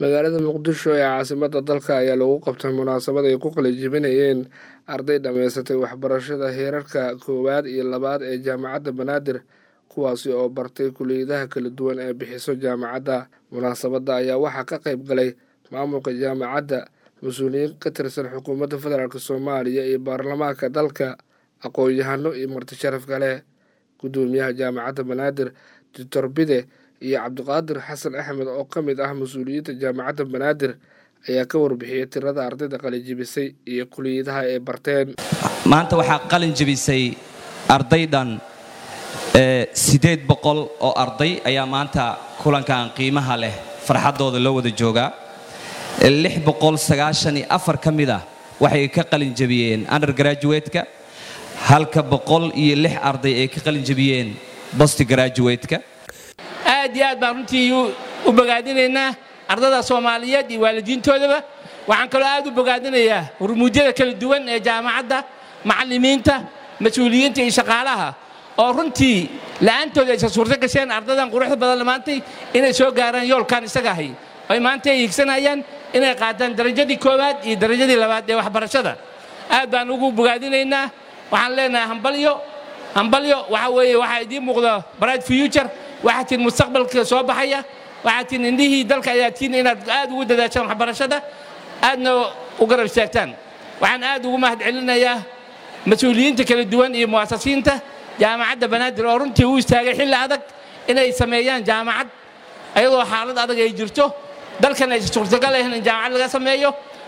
magaalada muqdisho ee caasimada dalka ayaa lagu qabtay munaasabad ay ku qalijibinayeen arday dhammaysatay waxbarashada heerarka koowaad iyo labaad ee jaamacadda banaadir kuwaasi oo bartay kuliyadaha kala duwan ee bixiso jaamacadda munaasabadda ayaa waxaa ka qayb galay maamulka jaamacadda mas-uuliyiin ka tirsan xukuumadda federaalk soomaaliya iyo baarlamaanka dalka aqoon-yahano iyo marti sharaf kale guddoomiyaha jaamacadda banaadir doctor bide iyo cabdiqaadir xasan axmed oo ka mid ah mas-uuliyiinta jaamacadda banaadir ayaa ka warbixiyay tirada ardayda qalinjibisay iyo kuliyadaha ay barteen maanta waxaa qalin jebisay arday dhan siddeed boqol oo arday ayaa maanta kulankan qiimaha leh farxaddooda loo wada joogaa lix boqol sagaashan iyo afar ka mid ah waxay ka qalin jebiyeen undergraduate-ka halka boqol iyo lix arday ay ka qalin jebiyeen bost graduate-ka aad iyo aad baan runtii u bogaadinaynaa ardada soomaaliyeed iyo waalidiintoodaba waxaan kaloo aad u bogaadinayaa hurmuudyada kala duwan ee jaamacadda macallimiinta mas-uuliyiinta iyo shaqaalaha oo runtii la'aantooda aysa suurto gasheen ardadan quruxda badan maantay inay soo gaaraan yoolkan isaga ahay oy maanta ay higsanayaan inay qaataan darajadii koowaad iyo darajadii labaad ee waxbarashada aad baan ugu bogaadinaynaa waxaan leenahay hambalyo hambalyo waxa weeye waxaa idiin muuqda bright future waxaa tiin mustaqbalka soo baxaya waxaa tiin indhihii dalka ayaa tiin inaad aad ugu dadaashaan waxbarashada aadna u garab istaagtaan waxaan aad ugu mahad celinayaa mas-uuliyiinta kala duwan iyo mu'asasiinta jaamacadda banaadir oo runtii u istaagay xilli adag inay sameeyaan jaamacad ayadoo xaalad adag ay jirto dalkan aysa suurtagal ahayn in jaamacad laga sameeyo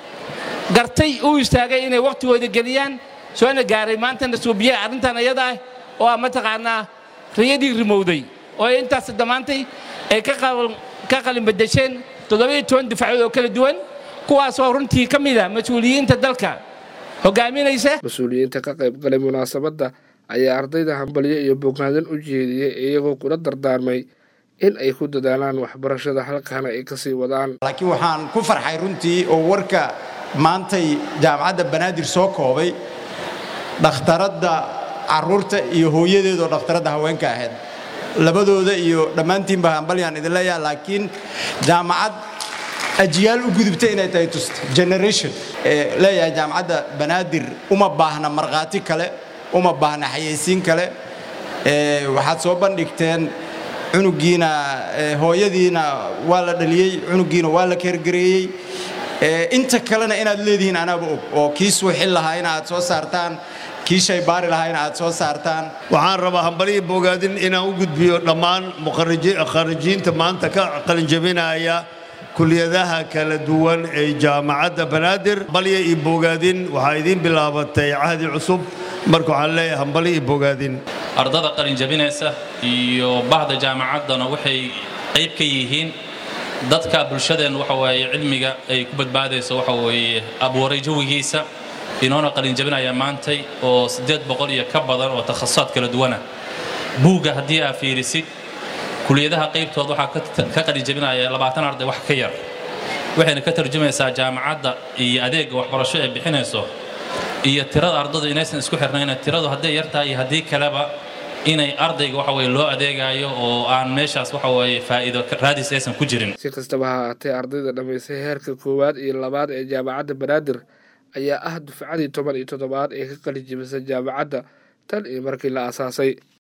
gartay u istaagay inay wakhtigooda geliyaan soona gaaray maantana suubiye arrintan ayada ah oo ah mataqaanaa riyadii rimowday oo intaas dhammaantay ay ka qalin badasheen toddobiyo toban difaacood oo kala duwan kuwaasoo runtii ka mid a mas-uuliyiinta dalka hogaaminaysa mas-uuliyiinta ka qayb galay munaasabadda ayaa ardayda hambalyo iyo bogaadin u jeediyey iyagoo kula dardaarmay in ay ku dadaalaan waxbarashada halkaana ay ka sii wadaan laakiin waxaan ku farxay runtii oo warka maantay jaamacadda banaadir soo koobay dhakhtaradda carruurta iyo hooyadeedoo dhakhtaradda haweenka ahayd labadooda iyo dhammaantiinba hambalyaan idin leeyaha laakiin jaamacad ajiyaal u gudubta inay tahay tusta generation leeyahay jaamacadda banaadir uma baahna markhaati kale uma baahna xayaysiin kale waxaad soo bandhigteen cunugiina hooyadiina waa la dhaliyey cunugiina waa la keergareeyey inta kalena inaad leedihiin anaaba og oo kii suuxin lahaa in aad soo saartaan kii shaybaari lahaa in aad soo saartaan waxaan rabaa hambalihii bogaadin inaan u gudbiyo dhammaan kharijiinta maanta ka qalinjabinaya kuliyadaha kala duwan ee jaamacadda banaadir hambalya iyo bogaadin waxaa idiin bilaabatay cahdi cusub marka waxaan leeyahay hambali iyo bogaadin ardada qalin jabinaysa iyo bahda jaamacaddana waxay qayb ka yihiin dadka bulshadeen waxa weeye cilmiga ay ku badbaadayso waxa weeye abuuray jawigiisa inoona qalin jabinaya maantay oo siddeed boqol iyo ka badan oo takhasusaad kala duwana buugga haddii aa fiirisid kuliyadaha qaybtood waxaa ka qalin jabinaya labaatan arday wax ka yar waxayna ka tarjumaysaa jaamacadda iyo adeegga waxbarasho ee bixinayso iyo tirada ardadu inaysan isku xirnayna tiradu hadday yartahay iyo haddii kaleba inay ardayga waxa weye loo adeegayo oo aan meeshaas waxa weeye faa'iido raadis aysan ku jirin si kastaba ha haatee ardayda dhammaystay heerka koowaad iyo labaad ee jaamacadda banaadir ayaa ah dufcadii toban iyo toddobaad ee ka qalin jibisay jaamacadda tan iyo markii la aasaasay